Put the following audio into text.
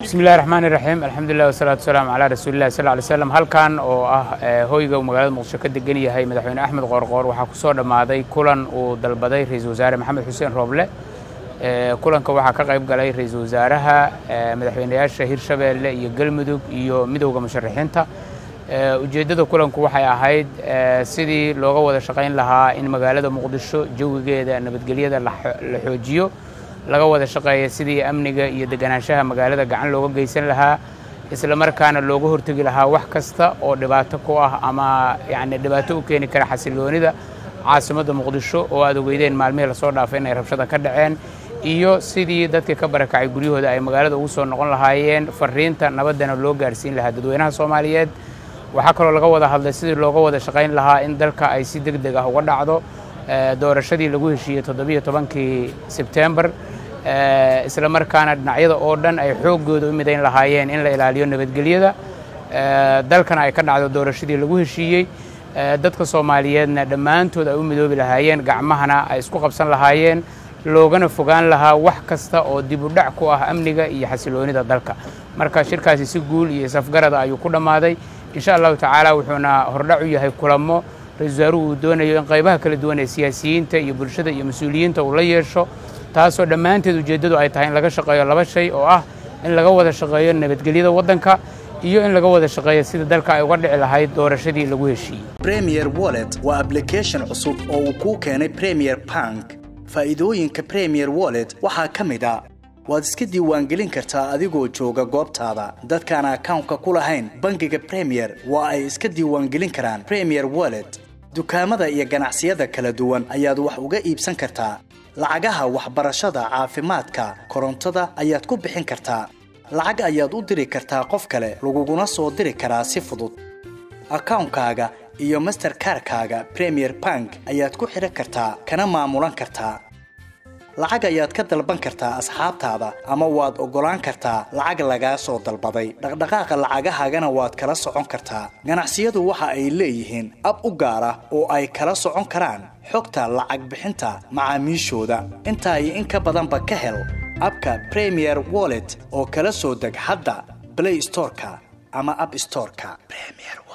bismi illahi raxmaan iraxiim alxamdulilah wasalaatu wasalaamu calaa rasuulillahi sal ly slam halkan oo ah hoyga uu magaalada muqdisho ka degan yahay madaxweyne axmed qoorqoor waxaa ku soo dhammaaday kulan uu dalbaday ra-iisul wasaare maxamed xuseen rooble kulanka waxaa ka qayb galay ra-iisul wasaaraha madaxweynayaasha hirshabeelle iyo galmudug iyo midowda musharaxiinta ujeeddada kulanku waxay ahayd sidii looga wada shaqayn lahaa in magaalada muqdisho jawigeeda nabadgelyada la xoojiyo laga wada shaqeeya sidii amniga iyo deganaanshaha magaalada gacan looga geysan lahaa isla markaana looga hortegi lahaa wax kasta oo dhibaato ku ah ama yani dhibaato u keeni kara xasiloonida caasimadda muqdisho oo aad ogeydeen maalmihii lasoo dhaafay inay rabshada ka dhaceen iyo sidii dadka ka barakacay guryahooda ay magaalada ugu soo noqon lahaayeen fariinta nabaddana loo gaarsiin lahaa dadweynaha soomaaliyeed waxaa kaloo laga wada hadlay sidii looga wada shaqayn lahaa in dalka ay si deg deg ah uga dhacdo doorashadii lagu heshiiyey toddobiyo tobankii sebtembar isla markaana dhinacyada oo dhan ay xooggooda u midayn lahaayeen in la ilaaliyo nabadgelyada dalkana ay ka dhacdo doorashadii lagu heshiiyey dadka soomaaliyeedna dhammaantood ay u midoobi lahaayeen gacmahana ay isku qabsan lahaayeen loogana fogaan lahaa wax kasta oo dib u dhac ku ah amniga iyo xasiloonida dalka marka shirkaasi si guul iyo safgarada ayuu ku dhammaaday insha allahu tacaala wuxuuna hordhac u yahay kulamo ra-isul wasaaruhu uu doonayo in qaybaha kala duwan ee siyaasiyiinta iyo bulshada iyo mas-uuliyiinta uu la yeesho taasoo dhammaanteed ujeeddadu ay tahay in laga shaqeeyo laba shay oo ah in laga wada shaqeeyo nabadgelyada waddanka iyo in laga wada shaqeeyo sida dalka ay uga dhici lahayd doorashadii lagu heshiiyey premier wallet waa ablication cusub oo uu kuu keenay premier bank faa'iidooyinka premier wallet waxaa ka mid a waad iska diiwaangelin kartaa adigoo jooga goobtaada dadkaan akawnka ku lahayn bangiga premier waa ay iska diiwaangelin karaan premier wallet dukaamada iyo ganacsiyada kala duwan ayaad wax uga iibsan kartaa lacagaha waxbarashada caafimaadka korontada ayaad ku bixin kartaa lacag ayaad u diri kartaa qof kale laguguna soo diri karaa si fudud akawnkaaga iyo masterkarkaaga premier bank ayaad ku xidhan kartaa kana maamulan kartaa lacag ayaad ka dalban kartaa asxaabtaada ama waad oggolaan kartaa lacag lagaa soo dalbaday dhaqdhaqaaqa lacagahaagana waad kala socon kartaa ganacsiyadu waxa ay leeyihiin ab u gaar ah oo ay kala socon karaan xogta lacag bixinta macaamiishooda intaa iyo in ka badanba ka hel abka premier wallet oo kala soo deg hadda blay storeka ama ab storeka